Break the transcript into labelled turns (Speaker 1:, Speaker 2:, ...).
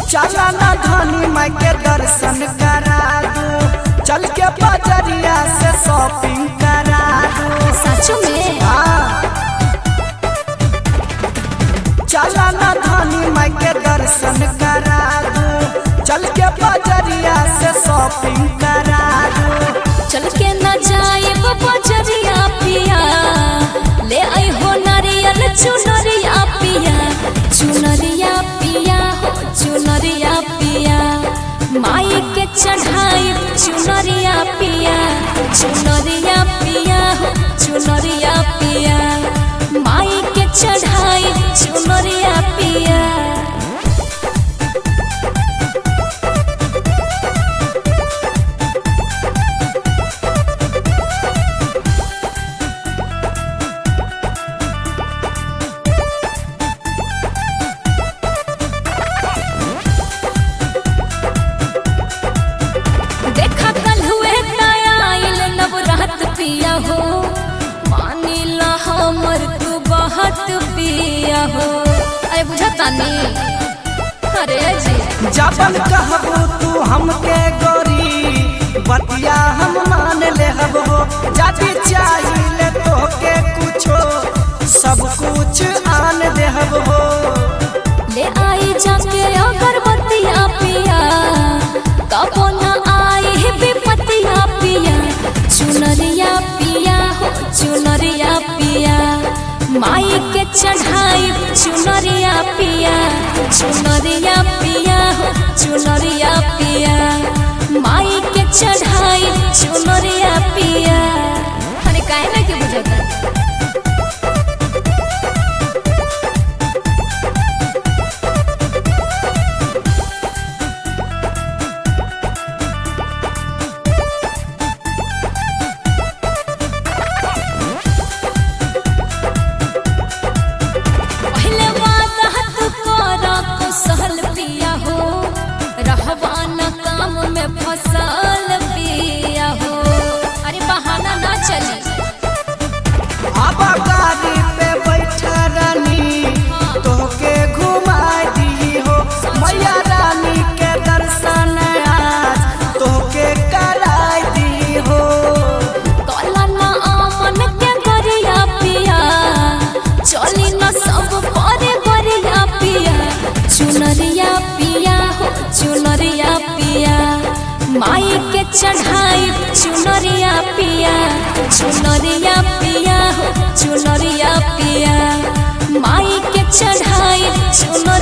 Speaker 1: चला ना धनी माई के दर्शन करा दू चल के बजरिया से शॉपिंग करा दू
Speaker 2: सच में
Speaker 1: हाँ। चला ना धनी माई के दर्शन करा दू चल के बजरिया से शॉपिंग करा दू
Speaker 2: चल के न जाए बजरिया पिया ले आई हो नारियल चुनरिया पिया चुनरिया पिया हो चुनरिया पिया माई के चढ़ाई चुनरिया पिया चुनरिया पिया हो चुनरिया पिया माई के चढ़ाई चुनरिया पिया देखा कल हुए आइल नवरात पिया हो मानिला हमर तू बहुत पिया हो अरे बुझता नहीं अरे जी
Speaker 1: जबन कहबू तू हमके गोरी बतिया हम मान ले हबो जाति चाहिए तोहके कुछो सब कुछ आन दे हबो
Speaker 2: ले आई जाके अगरबत्तिया पिया कबो न आई है विपत्तिया पिया चुनरिया पिया हो चुनरिया पिया माई के चढ़ाई चुनरिया पिया चुनरिया पिया हो चुनरिया पिया माई के चढ़ाई चुनरिया पिया अरे काहे ना के बुझता पहले वादा तू करा को सहल पिया हो रहवा न काम में फसल पिया हो अरे बहाना ना चली
Speaker 1: अब गाड़ी पे बैठा रानी तोहके घुमा दी हो मैया रानी के दर्शन आज तोहके कराई दी हो
Speaker 2: कला ना आमन के गरिया पिया चली न सब परे गरिया पिया चुनरिया पिया हो चुनरिया पिया माई के चढ़ाई चुनरिया पिया चुनरिया पिया हो चुनरिया पिया माई के चढ़ाई चुनरिया